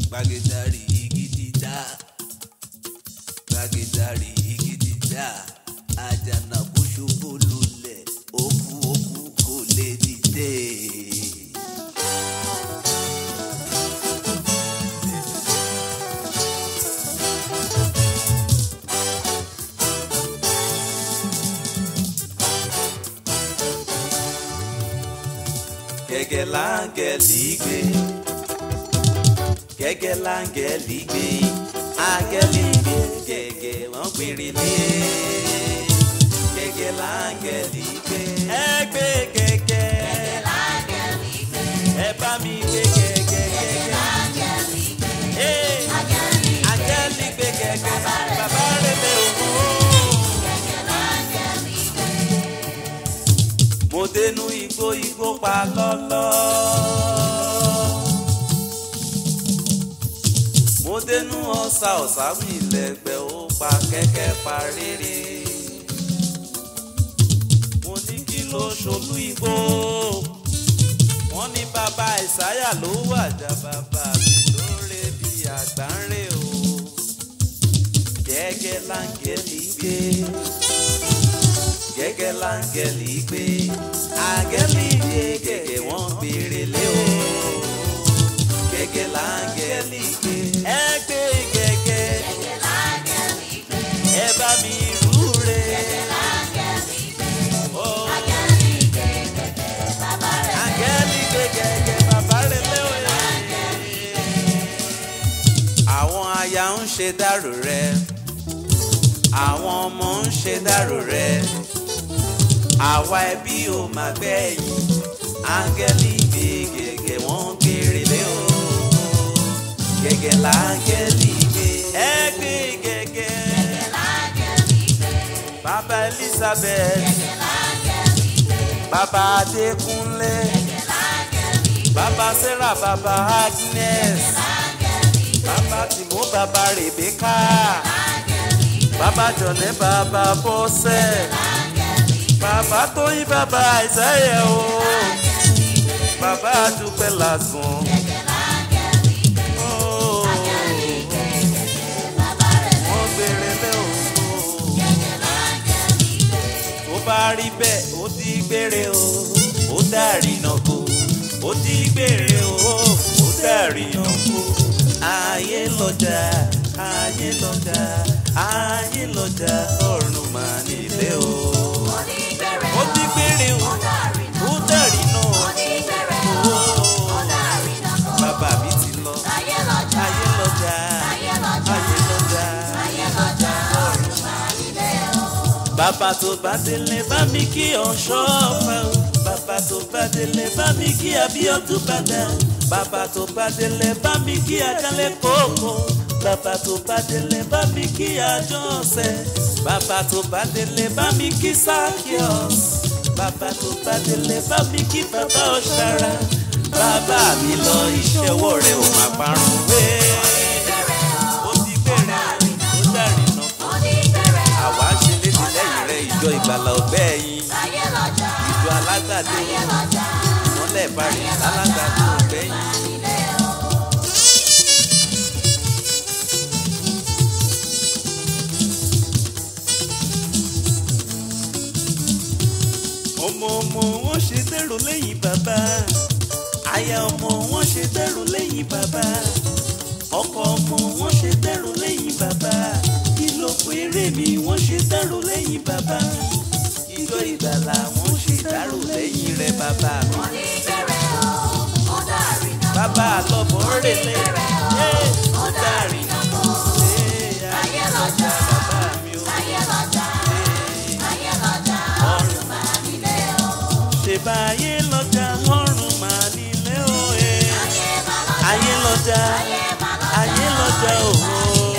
gbàgédárì gidi dá gbàgédárì gidi dá àjànàkú ṣubú lulẹ̀ òkú òkú kò lè dìde. gẹ́gẹ́ láńgẹ́lì gbé gẹ́gẹ́ láńgẹ́lì gbé áńgẹ́lì gbé gẹ́gẹ́ wọ́n péré lé gẹ́gẹ́ láńgẹ́lì gbé ẹ gbé gẹ́gẹ́ ẹ bá mi gbé gẹ́gẹ́ gẹ́gẹ́ ẹ áńgẹ́lì gbé gẹ́gẹ́ bàbá rẹ̀ lé òkú. mo dénú igbó igbó pa lọ́lọ́. mo dénú ọ̀sà ọ̀sà mi lẹ́gbẹ̀ ó pa kẹ́kẹ́ pa rere. mo ní kí ló ṣolú igbó. wọ́n ní bàbá ìsáyà ló wàjà bàbá mi lóore bí àgbà ń rè o. gẹ́gẹ́ láńgẹ́lì gbé gẹ́gẹ́ láńgẹ́lì gbé àgẹ́lì gbé gẹ́gẹ́ wọ́n béèrè lé o gẹ́gẹ́ láńgẹ́lì gbé ẹ gbé gẹ́gẹ́ ẹ bá mi rúre o àgẹ́lì gbé gẹ́gẹ́ bàbá rẹ̀ lé o àwọn aya ń ṣe dárò rẹ àwọn ọmọ ń ṣe dárò rẹ àwa ẹbí ò má gbẹ̀yìn áńgẹ́lì gbé gẹ́gẹ́ wọ́n kéré lé o gẹ́gẹ́ láńgẹ́lì gbé ẹ gbé gẹ́gẹ́ bàbá Elizabeth bàbá Adékúnlé bàbá Sarah bàbá Agnes bàbá Tìmọ́ bàbá Rebecca bàbá Jọ̀nẹ́ bàbá Bọ́sẹ̀ bàbá Tóyìn bàbá Àìsáyà o bàbá Dúpẹ́ Lásán. Oh, wọ́n gbére lé òkú. tó bá rí bẹ́ẹ̀ ó ti gbére o ó dàrí nàkó ó ti gbére o ó dàrí nàkó ayé lọ́jà ayé lọ́jà ayé lọ́jà ọ̀run mà nílé o. ó ti gbére o ó dàrí náà o bàbá mi ti lọ ayé lọ́jà ayé lọ́jà bàbá tó bá délé bá mi kí ọ̀ṣọ́ ọ̀fẹ́ o bàbá tó bá délé bá mi kí abíọ́dún padà bàbá tó bá délé bá mi kí ajálẹ̀ kókó bàbá tó bá délé bá mi kí àjọ ọ̀sẹ̀ bàbá tó bá délé bá mi kí sákìọ́s bàbá tó bá délé bá mi kí bàbá ọ̀ṣàrà bàbá mi lọ iṣẹ́ ọwọ́ rẹ̀ ò máa parun wé. ó ti bẹ̀rẹ̀ ó dàrí nà fún àwa ṣe léde lẹ́yìn rẹ̀ ìjọ ìgbàlà ọ̀bẹ yín ìjọ alágbàdo ìmọ̀lẹ̀ parí alágbàdo ọ̀bẹ yín. ọmọ ọmọ wọn ṣe dẹrù lẹ́yìn bàbá aya ọmọ wọn ṣe dẹrù lẹ́yìn bàbá ọkọ ọmọ wọn ṣe dẹrù lẹ́yìn bàbá ìlòkù eré mi wọn ṣe dẹrù lẹ́yìn bàbá ìjọ ìgbàlà wọn ṣe dẹrù lẹ́yìn rẹ̀ bàbá mi bàbá àlọ́bọ̀ rèlé ó dàrí ayé lọ́jà bàbá mi ò ṣe bá ayé lọ́jà ọ̀run màá nílé òye ayé lọ́jà ayé lọ́jà òwò.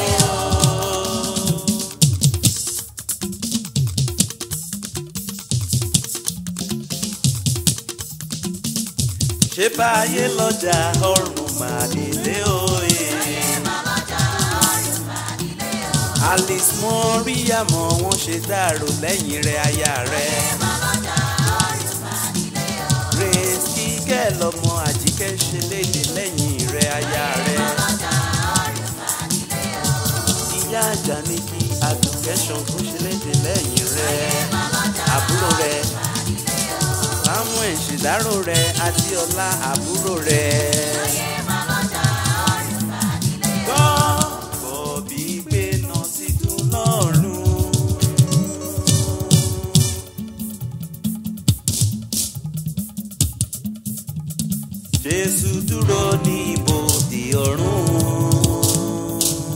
ṣe bá ayé lọ́jà ọ̀run màá nílé òye. Alice Moriamo wọ́n ṣe dàrú lẹ́yìn rẹ̀ aya rẹ̀. Grace kíkẹ́ lọ́mọ àjíkẹ́ ṣe léde lẹ́yìn rẹ̀ aya rẹ̀. Àjàníkì àdùkẹ́sàn tó ṣe léde lẹ́yìn rẹ̀ àbúrò rẹ̀ samuel ṣìdárò rẹ̀ adéọlá àbúrò rẹ̀. gbọ́ bọ̀bí gbé náà ti dùn lọ́rùn. jésù dúró ní ibodè ọ̀run.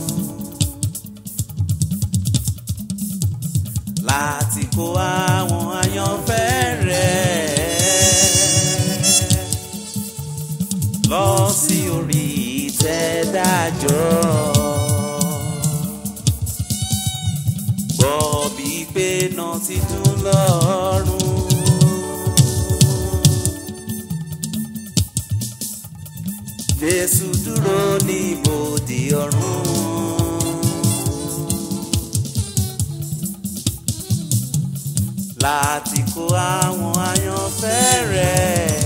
láti kó àwọn àyànfẹ́ rẹ̀ lọ sí orí ìtẹ́dájọ́. gbọ́ bí pé náà ti dùn lọ́rùn. Jésù dúró ní ibodè ọ̀run. láti kó àwọn àyànfẹ́ rẹ̀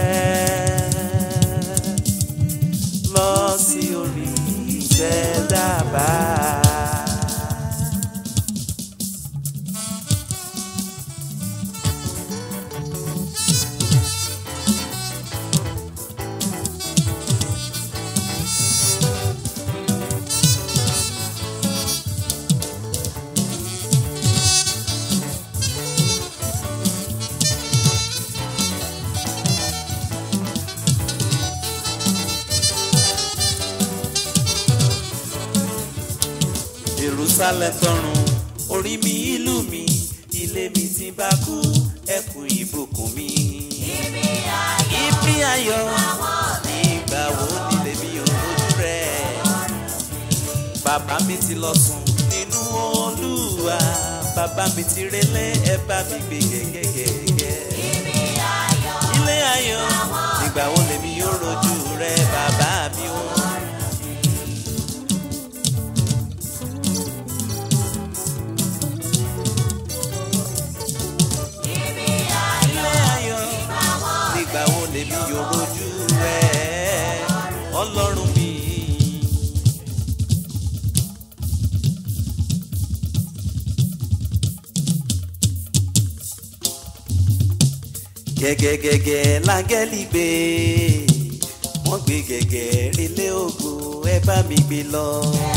lọ sí orí ìtẹ́ dábàá. Jerusalem tọrùn orí mi ìlú mi ilé mi ti bá kú ẹkùn ìbùkún mi. ibi ayọ̀ nígbà wo nílé mi ò lójú rẹ̀. bàbá mi ti lọ sùn nínú Olúwa bàbá mi ti relé ẹ bá mi gbé gẹ́gẹ́gẹ́gẹ́. ilé ayọ̀ nígbà wo lèmi yóò rojú rẹ̀ bàbá mi o. ilé ayọ̀ nígbà wo lèmi yóò rojú rẹ̀ ọlọ́run mi. gẹ́gẹ́gẹ́gẹ́ lágẹ́lì gbé wọ́n gbé gẹ́gẹ́ relé ògo ẹ bá mi gbé lọ.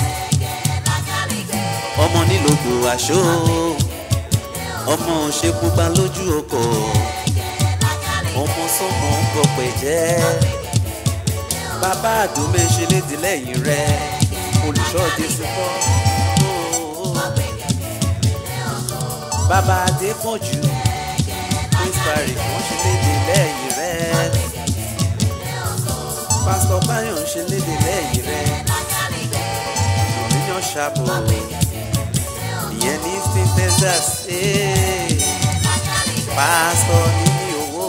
ọmọ nílògbò àṣọ ọmọ ṣekúpa lójú ọkọ̀ ọmọ sọmọ gọpẹ jẹ́ bàbá àdúmẹ ṣe lédi lẹ́yìn rẹ̀ olùṣọ́ jésù kọ́ bàbá adépọ̀jù prince barry wọ́n ṣe léde lẹ́yìn rẹ̀ pásítọ̀ báyọ̀ ń ṣe léde lẹ́yìn rẹ̀ dominion chapel ìyẹn ní houston texas eh. pásítọ̀ níní owó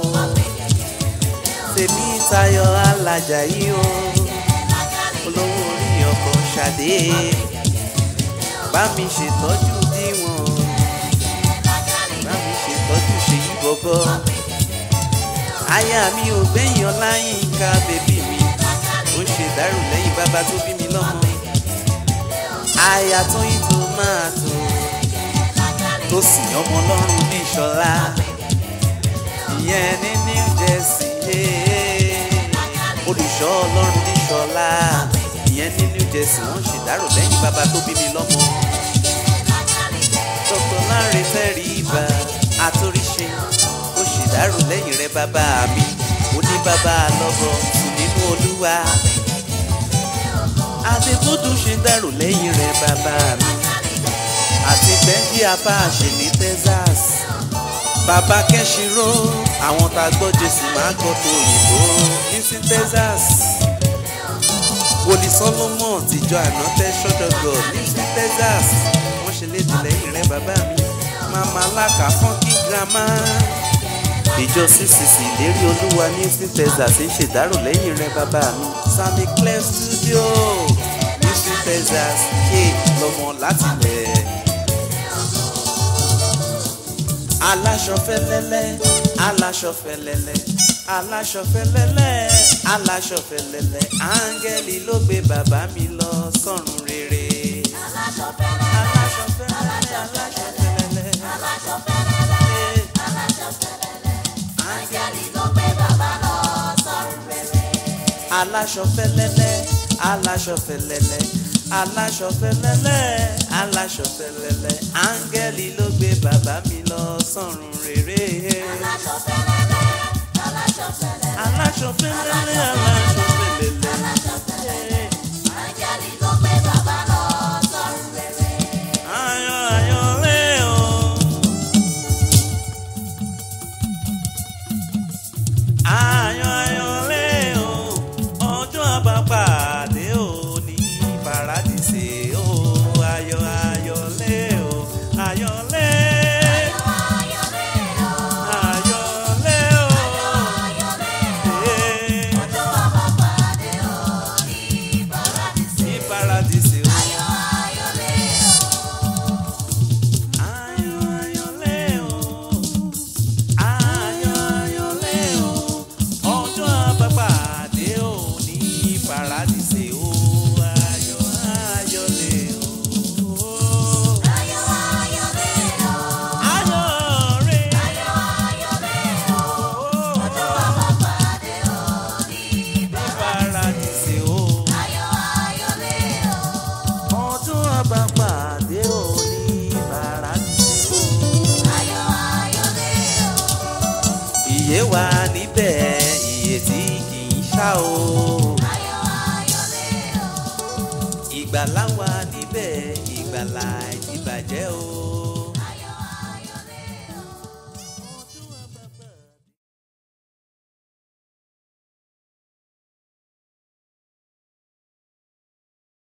tèmi tayọ alájà yìí o olówó orí ọkọ̀ ṣàdé bá mi ṣètọ́jú díwọ̀n bá mi ṣètọ́jú ṣèyí bọ́bọ́ aya mi ò gbẹ̀yìn ọláyínká bèbí mi ó ṣe dárò lẹ́yìn bàbá tó bí mi lọ́mọ aya tó yí tó máa tó tó sì ọmọ ọlọ́run ní ìṣọ̀lá ìyẹn ní New Jersey olùṣọ́ ọlọ́run ní ìṣọ̀lá ìyẹn ní New Jersey wọ́n ṣèdárò lẹ́yìn bàbá tó bí mi lọ́mọ dr láre fẹ́rí ibà àtòríṣe ó ṣèdárò lẹ́yìn rẹ bàbá mi ó ní bàbá lọ́bọ̀ sùn nínú olúwa àdètòdù ṣe dárò lẹ́yìn rẹ bàbá mi àti bẹ́ńdí apá àṣẹ ní Texas bàbá kẹ́sìrò àwọn tá a gbọ́ jésù máa gbọ́ tó òyìnbó ní sí Texas wòlíì Solomon tìjọ ànátẹ́ sọ́dọ̀gọ̀ ní sí Texas wọ́n ṣe léde lẹ́yìn rẹ bàbá mi màmá aláka fọ́nkì girama ìjọ ccc lérí olúwa ní sí Texas ń ṣèdárò lẹ́yìn rẹ bàbá mi sami clef studio ní sí Texas ké lọ́mọ láti lẹ̀ aláṣọ fẹ́lẹ́lẹ́ aláṣọ fẹ́lẹ́lẹ́ aláṣọ fẹ́lẹ́lẹ́ aláṣọ fẹ́lẹ́lẹ́ áńgẹ́lì ló gbé bàbá mi lọ sọ́run rere aláṣọ fẹ́lẹ́lẹ́ aláṣọ fẹ́lẹ́lẹ́ aláṣọ fẹ́lẹ́lẹ́ aláṣọ fẹ́lẹ́lẹ́ áńgẹ́lì ló gbé bàbá mi lọ sọ́run rere. aláṣọ fẹ́lẹ́lẹ́ aláṣọ fẹ́lẹ́lẹ́ aláṣọ fẹ́lẹ́lẹ́ aláṣọ fẹ́lẹ́lẹ́. aláṣọ fẹ́lẹ́lẹ́ áńgẹ́lì ló gbé bàbá lọ sọ́run rere. ayọ̀ ayọ̀ lé o. ayọ̀ ayọ̀ lé o. ọjọ́ àbápàdé o ní paradíṣe o. ayọ̀ ayọ̀ lé o. ayọ̀ lé. ayọ̀ lé o ayọ̀ lé o. ayọ̀ lé o Eh, ọjọ́ àbápàdé o ní paradíṣe. ní paradíṣe o. ayọ̀ ayọ̀ lé o. Ayọ̀ ayọ̀ lé o. Ayọ̀ ayọ̀ lé o. Ọjọ́ àbápàdé o ní paradíṣe o. Ayọ̀ ayọ̀ lé o. ayọ̀ ayọ̀ lé o. Ayọ̀ rẹ̀ ayọ̀ ayọ̀ lé o. o. ọjọ́ àbápàdé o ní Paradíṣe o. ayọ̀ ayọ̀ lé o. Ọjọ́ àbápàdé o ní paradíṣe o. ayọ̀ ayọ̀ lé o. Ìyè wà níbẹ̀, ìyè tí kì í ṣá o. ayọ̀ ayọ̀ lé o. ìgbàlà wà níbẹ̀ ìgbàlà ìdìbàjẹ́ o.